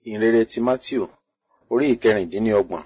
ìhìnrere ti matthew orí ìkẹrìndínlọ́gbọ̀n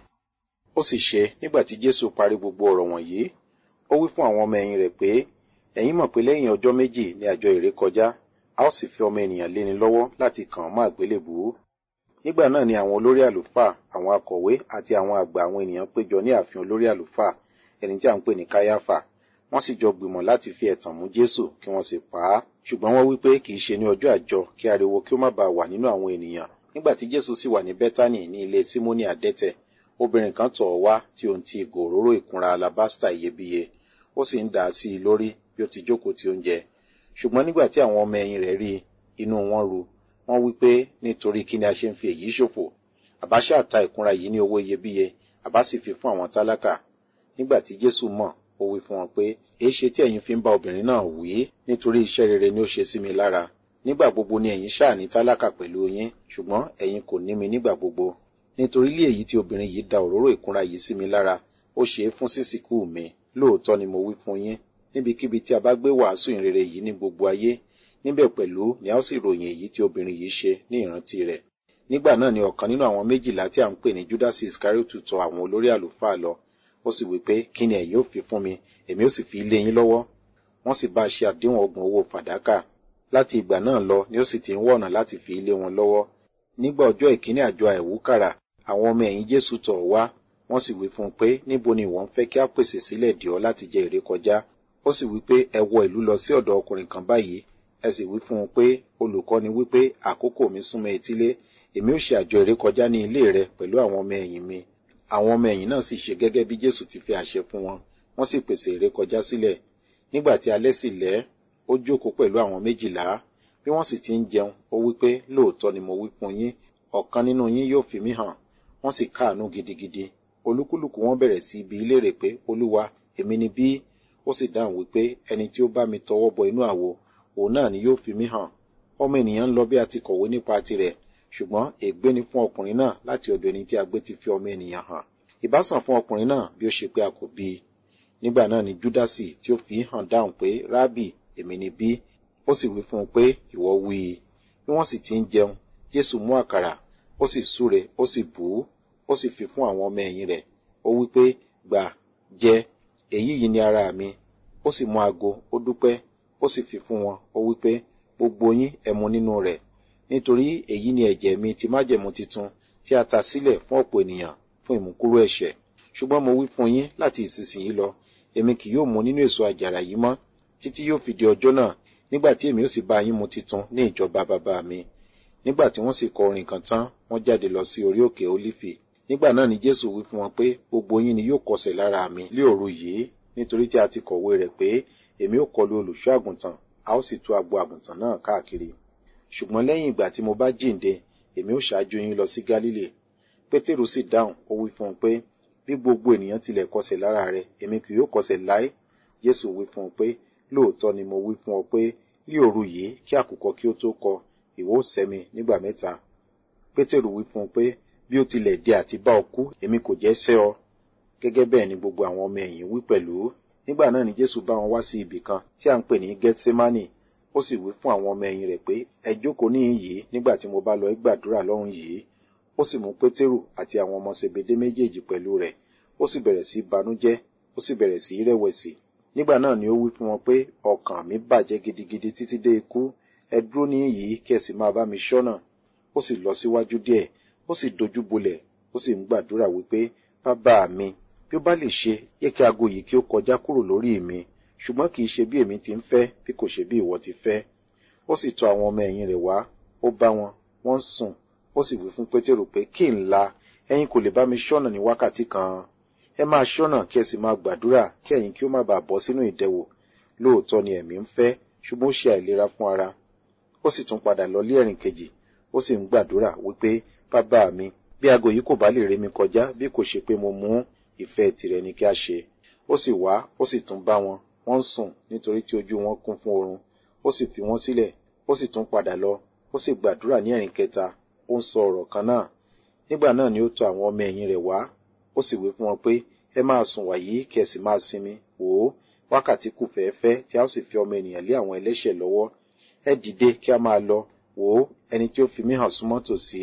ó sì ṣe nígbà tí jésù parí gbogbo ọ̀rọ̀ wọ̀nyí ó wí fún àwọn ọmọ ẹ̀yìn rẹ̀ pé ẹ̀yin mọ̀ pé lẹ́yìn ọjọ́ méjì ní àjọ ìrékọjá a ó sì fi ọmọ ènìyàn léni lọ́wọ́ láti kàn án mọ́ àgbélébùú nígbà náà ni àwọn olórí àlùfáà àwọn akọ̀wé àti àwọn àgbà àwọn ènìyàn péjọ ní ààfin olórí àlùfáà ẹni tí à ń pè ní káyáfà wọ́n sì jọ gbìmọ̀ láti fi ẹ̀tàn mú jésù kí wọ́n sì pa á ṣùgbọ́n wọ́n wí pé kì í ṣe ní ọjọ́ àjọ kí ariwo kí ó má bàa wà nínú àwọn ènìyàn nígbà tí jésù sì wà ní bẹ́tánì ní ilé símónì àdẹ́tẹ̀ obìnrin kan tọ̀ ọ́ wá tí òun ti ìgò òróró ìkunra alabasta iyebíye ó sì ń dà á sí i lórí bí ó ti jókòó ti oúnjẹ ṣùgbọ́n nígbà tí àwọn ọmọ ẹ̀yìn rẹ̀ rí inú wọn ru wọ́n wí pé nítorí kí ni a ṣe ń fi èyí ṣòfò àbá ṣáà ta ìkunra yìí ní owó iyebíye àbá sì fi fún àwọn tálákà nígbà tí jésù mọ̀ ó wí fún wọn pé èé ṣe tí ẹ̀yin fi ń bá obìnrin náà wí nítorí iṣẹ́ rere ni ó ṣe sí mi lára nígbà gbogbo ni ẹ̀yin ṣáà ní tálákà pẹ̀lú yín ṣùgbọ́n ẹ̀yin kò ní mi nígbà gbogbo nítorí ilé èyí tí obìnrin yìí da òróró ìkunra yìí sí mi lára ó ṣe é fún sísìkú mi lóòótọ́ ni mo wí fún yín níbikíbi tí a bá gbé wàásù ìrere yìí ní gbogbo ayé níbẹ̀ pẹ̀lú ni a ó sì ròyìn èyí tí obìnrin yìí ṣe ní ìrántí rẹ̀ nígbà náà ni ọ̀kan nínú àwọn méjìlá tí a ń pè ní judas iscariotu tọ̀ àwọn olórí àlùfáà lọ ó sì wí pé kí ni ẹ̀yin ó fi fún mi èmi ó sì fi lé yín lọ́wọ́ wọ́n sì bá a ṣe àdéhùn ọgbọ̀n owó fàdákà láti ìgbà náà lọ ni ó sì ti ń wọ̀nà láti fi lé wọn lọ́wọ́ nígbà ọjọ́ ìkíní àjọ àìwúkàrà àwọn ọmọ ẹ̀yìn jésù tọ̀ wá wọ́n sì wí fún un pé níbo ni ìwọ ń fẹ́ kí a pèsè sílẹ̀ dì ọ́ láti jẹ èrè kọjá ó sì wí pé ẹ wọ ìlú lọ sí ọ̀dọ̀ ọkùnrin kan báyìí ẹ sì wí fún un pé olùkọ́ni wí pé àkókò mi súnmọ́ etílé èmi ó ṣe àjọ èrè kọjá ní ilé rẹ pẹ̀lú àwọn ọmọ ẹ̀yìn mi àwọn ọmọ ẹ̀yìn náà sì ṣe gẹ́gẹ́ bí jésù ti fi àṣẹ fún wọn wọ́n sì pèsè èrè kọjá sílẹ̀ nígbà tí alẹ́ sì lẹ́ ó jókòó pẹ̀lú àwọn méjìlá bí wọ́n sì ti ń jẹun ó wí pé lóòótọ́ ni mo wí fún yín ọ̀kan nínú yín yóò fi mí hàn wọ́n sì káàánú gidigidi olúkúlùkù wọn bẹ̀rẹ̀ sí ibi ìlérè pé olúwa èmi ni bí ó sì dáhùn wípé ẹni tí ó bá mi tọwọ́ bọ inú àwo òun náà ni yóò fi mí hàn ọmọ ènìyàn ń lọ bí a ti kọ̀wé nípa tirẹ̀ ṣùgbọ́n ègbé ni fún ọkùnrin náà láti ọ̀dọ̀ ẹni tí a gbé ti fi ọmọ ènìyàn hàn ìbásàn fún ọkùnrin náà bí ó ṣe pé a kò bí i nígbà náà ni júdásì tí ó fi hàn dáhùn pé rábì èmi ni bí ó sì wí fún un pé ìwọ wí i bí wọ́n sì ti ń jẹun jésù mú àkàrà ó sì súre ó sì bù ú ó sì fi fún àwọn ọmọ ẹ̀yìn rẹ̀ ó wí pé gbà jẹ èyí yìí ni ara mi ó sì mú ago ó dúpẹ́ ó sì fi fún wọn ó wí pé gbogbo yín ẹ mu nínú rẹ̀ nítorí èyí ni ẹ̀jẹ̀ mi ti májẹ̀mú titun tí a ta sílẹ̀ fún ọ̀pọ̀ ènìyàn fún ìmúkúrò ẹ̀ṣẹ̀ ṣùgbọ́n mo wí fún yín láti ìsinsìnyí lọ èmi kì yóò mu nínú èso àjàrà yìí mọ́ títí yóò fi di ọjọ́ náà nígbà tí èmi ó sì bá yín mu titun ní ìjọba bàbá mi nígbà tí wọ́n sì kọ orin kan tán wọ́n jáde lọ sí orí òkè olífì nígbà náà ni jésù wí fún wọn pé gbogbo yín ni yóò kọsẹ̀ lára mi lé òru yìí nítorí tí a ti kọ̀wé rẹ̀ pé èmi ó kọlu olùṣọ́ àgùntàn a ó sì tú agbo àgùntàn náà káàkiri ṣùgbọ́n lẹ́yìn ìgbà tí mo bá jíǹde èmi ó ṣáájú yín lọ sí gálílè pétérù sì dáhùn ó wí fún un pé bí gbogbo ènìyàn tilẹ̀ kọsẹ̀ lára rẹ̀ èmi kì yóò kọsẹ̀ láé jésù wí fún un pé lóòótọ́ ni mo wí fún ọ pé ní òru yìí kí àkùkọ kí ó tó kọ ìwọ ó sẹ́ mi nígbà mẹ́ta pétérù wí fún un pé bí ó tilẹ̀ dé àti bá ọ kú èmi kò jẹ́ sẹ́ ọ gẹ́gẹ́ bẹ́ẹ̀ ni gbogbo àwọn ọmọ ẹ̀yìn wí pẹ̀lú nígbà náà ni jésù bá wọn wá sí ibì kan tí à ń pè ní gethsemane ó sì wí fún àwọn ọmọ ẹ̀yìn rẹ̀ pé ẹ jókòó níhìn yìí nígbà tí mo bá lọ gbàdúrà lọ́run yìí ó sì mú pétérù àti àwọn ọmọ sebede méjèèjì pẹ̀lú rẹ̀ ó sì bẹ̀rẹ̀ sí banújẹ́ ó sì bẹ̀rẹ̀ sí rẹ̀wẹ̀sì nígbà náà ni ó wí fún wọn pé ọkàn mi bàjẹ́ gidigidi títí dé ikú ẹ dúró níhìn yìí kí ẹ sì máa bá mi ṣọ́nà ó sì lọ síwájú díẹ̀ ó sì dojú bolẹ̀ ó sì ń gbàdúrà wípé bàbá mi bí ó bá lè ṣe yẹ kí aago yìí kí ó kọjá kúrò lórí mi ṣùgbọ́n kì í ṣe bí èmi ti ń fẹ́ bí kò ṣe bí ìwọ ti fẹ́ ó sì tọ̀ àwọn ọmọ ẹ̀yìn rẹ̀ wá ó bá wọn wọ́n ń sùn ó sì wí fún pétérù pé kí n la ẹ̀yin kò lè bá mi ṣọ́nà ní wákàtí kan ẹ máa ṣọ́nà kí ẹ sì máa gbàdúrà kí ẹ̀yin kí ó má bàa bọ́ sínú ìdẹwò lóòótọ́ ni ẹ̀mí ń fẹ́ ṣùgbọ́n ó ṣe àìlera fún ara ó sì tún padà lọ lé ẹ̀rìn kejì ó sì ń gbàdúrà wípé bàbá mi bí aago yìí kò bá lè ré mi kọjá bí kò ṣe pé mo mú ìfẹ́ tirẹ̀ ni kí a ṣe ó sì wá ó sì tún bá wọn wọ́n ń sùn nítorí tí ojú wọn kún fún oorun ó sì fi wọ́n sílẹ̀ ó sì tún padà lọ ó sì gbàdúrà ní ẹ̀rìn kẹta ó ń sọ ọ̀rọ̀ kan náà nígbà náà ni ó tọ̀ àwọn ọmọ ẹ̀yìn rẹ̀ wá ó sì wí fún wọn pé ẹ máa sùn wàyí kí ẹ sì máa sinmi wò ó wákàtí kù fẹ́ẹ́fẹ́ tí a ó sì fi ọmọ ènìyàn lé àwọn ẹlẹ́ṣẹ̀ lọ́wọ́ ẹ dìde kí a máa lọ wò ó ẹni tí ó fi mí hàn súnmọ́ tòsí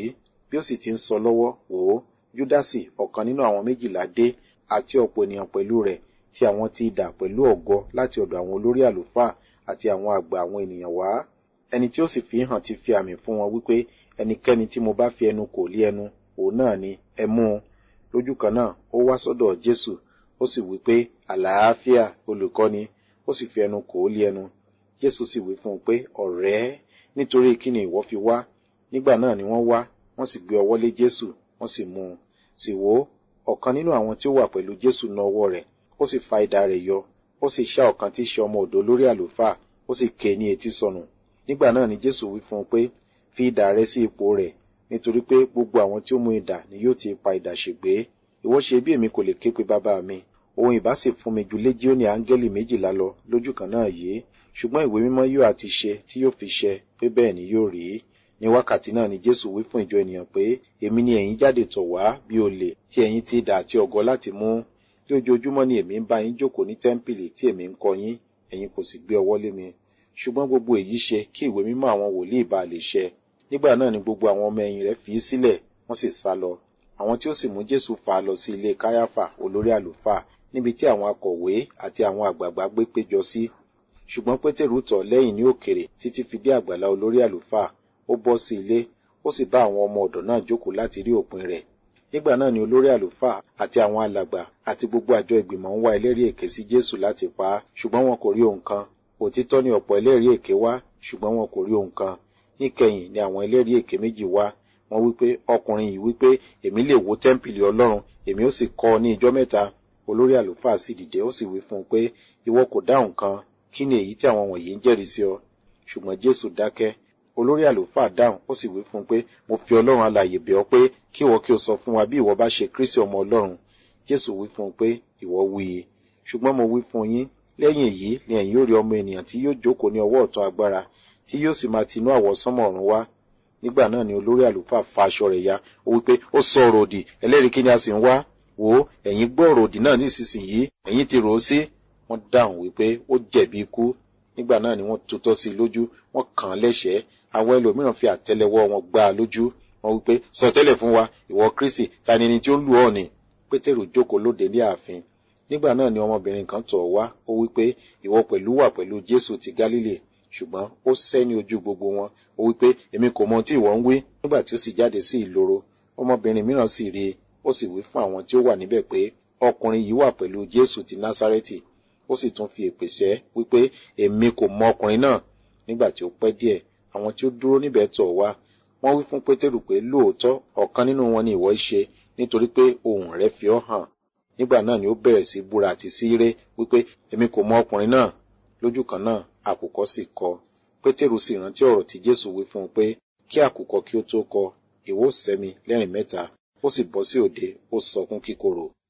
bí ó sì ti ń sọ lọ́wọ́ wò ó júdásì ọ̀kan nínú àwọn méjìlá dé àti ọ̀pọ̀ ènìyàn pẹ̀lú rẹ̀ tí àwọn ti dà pẹ̀lú ọ̀gọ láti ọ̀dọ̀ àwọn olórí àlùfáà àti àwọn àgbà àwọn ènìyàn wá ẹni tí ó sì fi hàn ti fi àmì fún wọn wípé ẹnikẹ́ni tí mo bá fi ẹnu kò lé ẹnu òun náà ni ẹ mú un lójú kan náà ó wá sọ́dọ̀ jésù ó sì wí pé àlàáfíà olùkọ́ni ó sì fi ẹnu kò lé ẹnu jésù sì wí fún un pé ọ̀rẹ́ nítorí kí ni ìwọ fi wá nígbà náà ni wọ́n wá wọ́n sì gbé ọwọ́ lé jésù wọ́n sì mú un sì wò ó ọ̀kan nínú àwọn tí ó wà pẹ̀lú jésù na ọwọ́ rẹ̀ ó sì fa idà rẹ̀ yọ ó sì ṣá ọ̀kan tí í ṣe ọmọ ọ̀dọ̀ lórí àlùfáà ó sì ké ní etí sọnù nígbà náà ni jésù wí fún un pé fi idà rẹ sí ipò rẹ̀ nítorí pé gbogbo àwọn tí ó mú idà ni yóò ti pa idà ṣègbé ìwọ ṣe bí èmi kò lè ké pe bàbá mi òun ìbá sì fún mi ju léjíónì áńgẹ́lì méjìlá lọ lójú kan náà yìí ṣùgbọ́n ìwé mímọ́ yóò àti ṣe tí yóò fi ṣẹ pé bẹ́ẹ̀ ni yóò rí ní wákàtí náà ni jésù wí fún ìjọ ènìyàn pé èmi ni ẹ̀yin jáde tọ̀ wá bí olè tí ẹ̀yin ti dà àti ọ̀gọ láti mú lójoojúmọ́ ni èmi ń bá yín jókòó ní tẹ́ḿpìlì tí èmi ń kọ́ yín ẹ̀yin kò sì gbé ọwọ́ lé mi ṣùgbọ́n gbogbo èyí ṣe kí ìwé mímọ́ àwọn wòlíì bá lè ṣẹ nígbà náà ni gbogbo àwọn ọmọ ẹ̀yìn rẹ̀ fi í sílẹ̀ wọ́n sì sá lọ àwọn tí ó sì mú jésù fà á lọ sí ilé káyáfà olórí àlùfáà níbi tí àwọn akọ̀wé àti àwọn àgbààgbà gbé péjọ sí ṣùgbọ́n pétérù tọ̀ lẹ́yìn ní òkèrè títí fi dé àgbàlá olórí àlùfáà ó bọ́ sí ilé ó sì bá àwọn ọmọ ọ̀dọ̀ náà jókòó láti rí òpin rẹ̀ nígbà náà ni olórí àlùfáà àti àwọn alàgbà àti gbogbo àjọ ìgbìmọ̀ ń wá ẹlẹ́rìí èké sí jésù láti pa á ṣùgbọ́n wọn kò rí ohun kan òtítọ́ ni ọ̀pọ̀ ẹlẹ́rìí èké wá ṣùgbọ́n wọn kò rí ohun kan níkẹyìn ni àwọn ẹlẹ́rìí èké méjì wá wọ́n wípé ọkùnrin yìí wípé èmi lè wó tẹ́ḿpìlì ọlọ́run èmi ó sì kọ́ ọ ní ijọ́ mẹ́ta olórí àlùfáà sì dìde ó sì wí fún un pé ìwọ kò dáhùn kan kí ni èyí tí àwọn wọ̀nyí ń jẹ́rìí sí ọ ṣùgbọ́n jésù dákẹ́ olórí àlùfáà dáhùn ó sì wí fún un pé mo fi ọlọ́run alààyè bẹ̀ ọ́ pé kí ìwọ kí o sọ fún wa bí ìwọ bá ṣe kristi ọmọ ọlọ́run jésù wí fún un pé ìwọ wí i ṣùgbọ́n mo wí fún yín lẹ́yìn èyí ni ẹ̀yin yóò rí ọmọ ènìyàn tí yóò jókòó ní ọwọ́ ọ̀tún agbára tí yóò sì máa tinú àwọsánmọ̀ ọ̀run wá nígbà náà ni olórí àlùfáà fa aṣọ rẹ̀ ya ó wípé ó sọ ọ̀rọ̀ òdì ẹlẹ́rìí kí ni a sì ń wá wò ó ẹ̀yin gbọ́ ọ̀rọ̀ òdì náà nísinsìnyí ẹ̀yin ti rò ó sí wọ́n dáhùn wípé ó jẹ̀bi ikú nígbà náà ni wọ́n tutọ́ sí i lójú wọ́n kàn án lẹ́sẹ̀ẹ́ àwọn ẹlòmíràn fi àtẹ́lẹwọ́ wọn gbá a lójú wọ́n wípé sọ tẹ́lẹ̀ fún wa ìwọ kristi ta ni ẹni tí ó ń lù ọ́ ni pétérù jókòó lóde ní ààfin nígbà náà ni ọmọbìnrin kan tọ̀ wá ó wípé ìwọ pẹ̀lú wà pẹ̀lú jésù ti gálílì ṣùgbọ́n ó sẹ́ ní ojú gbogbo wọn ó wípé èmi kò mọ ohun tí ìwọ ń wí nígbà tí ó sì jáde sí ìloro ọmọbìnrin mìíràn sì rí i ó sì wí fún àwọn tí ó wà níbẹ̀ pé ọkùnrin yìí wà pẹ̀lú jésù ti násárẹ́tì ó sì tún fi èpè sẹ́ wípé èmi kò mọ ọkùnrin náà nígbà tí ó pẹ́ díẹ̀ àwọn tí ó dúró níbẹ̀ tọ̀ wá wọ́n wí fún pétérù pé lóòótọ́ ọ̀kan nínú wọn ni ìwọ ṣe nítorí pé ohùn rẹ̀ fi ọ́ hàn nígbà náà ni ó bẹ̀rẹ̀ sí búra àti síre wípé èmi kò mọ ọkùnrin náà lójú kan náà àkùkọ sì kọ pétérù sì rántí ọ̀rọ̀ tí jésù wí fún un pé kí àkùkọ kí ó tó kọ ìwọ sẹ́mi lẹ́rìn mẹ́ta ó sì bọ́ sí òde ó sọkún kíkorò